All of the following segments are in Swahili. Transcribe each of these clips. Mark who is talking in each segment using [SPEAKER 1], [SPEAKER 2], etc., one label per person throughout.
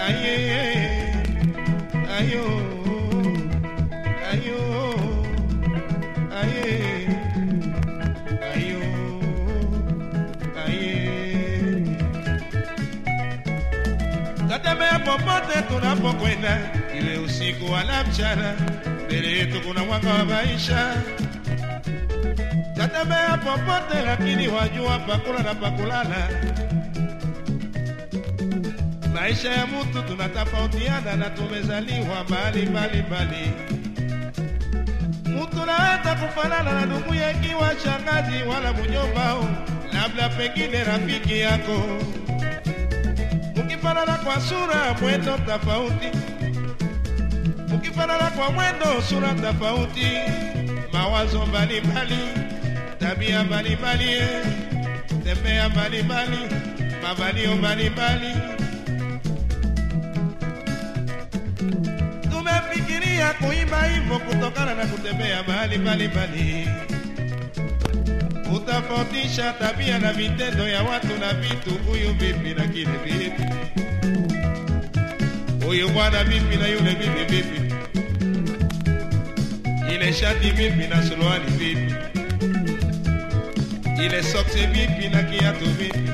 [SPEAKER 1] aye ayo ayo aye ayo aye tatembea popote tunapokwenda iwe usiku wala mchana mbele yetu kuna mwanga wa maisha tatembea popote lakini wajua pakula na pakulala maisha ya mtu tunatofautiana na tumezaliwa mbali mbali mbali. Mtu naweza kufanana na ndugu ikiwa shangazi wala mjombao, labda pengine rafiki yako. Mkifanana kwa sura, mwendo tofauti, mkifanana kwa mwendo, sura tofauti, mawazo mbalimbali, tabia mbalimbali, eh, tembea mbalimbali, mavalio mbalimbali tumefikiria kuimba hivyo kutokana na kutembea mahali mbalimbali, kutofautisha tabia na vitendo ya watu na vitu, huyu vipi na kile vipi, huyu bwana vipi na yule vipi vipi, ile shati vipi na suruali vipi, ile soksi vipi na kiatu vipi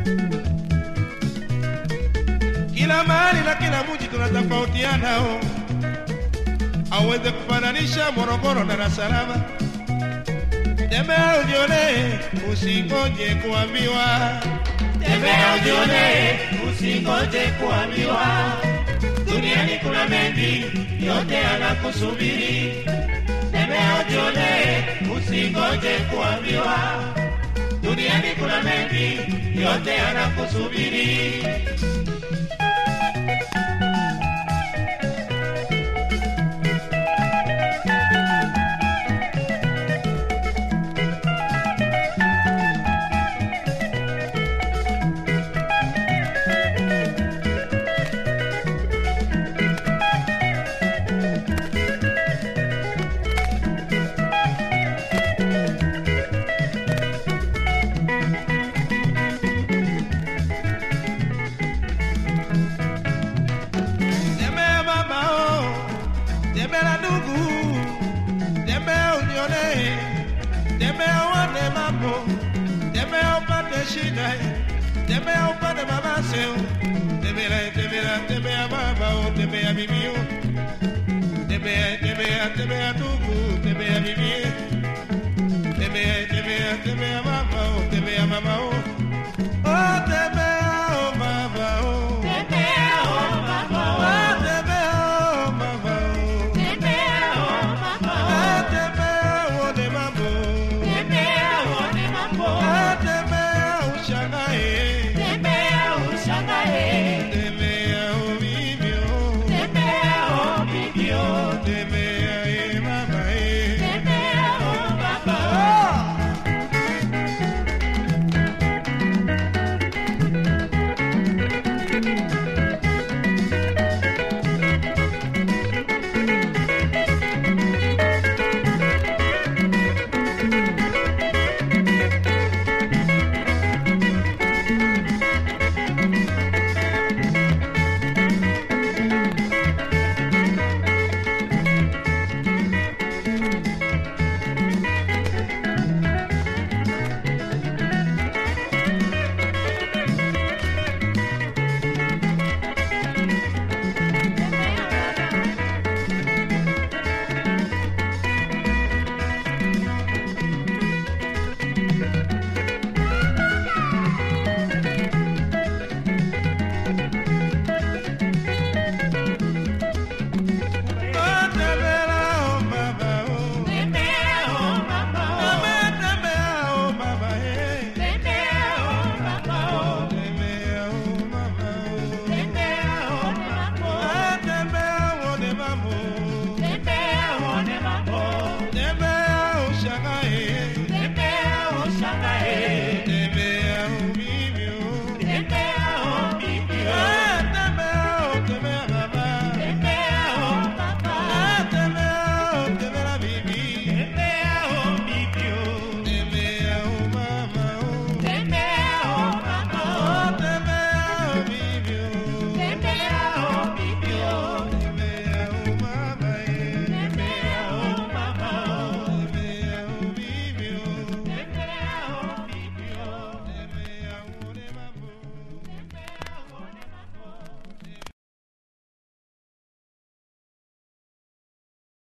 [SPEAKER 1] kila mahali na kila mji tunatofautiana oh aweze kufananisha Morogoro na Dar es Salaam. Tembea ujione, usingoje kuambiwa.
[SPEAKER 2] Tembea ujione, usingoje kuambiwa. Duniani kuna mengi, yote yanakusubiri. Tembea ujione, usingoje kuambiwa. Duniani kuna mengi, yote yanakusubiri.
[SPEAKER 1] Tembea mama oh, tembea ndugu, tembea unione, tembea uone mambo, tembea upate shida, tembea upate mabaseo, tembea tembea tembea baba oh, tembea bibi oh, tembea tembea tembea ndugu, tembea bibi, tembea tembea tembea mama oh,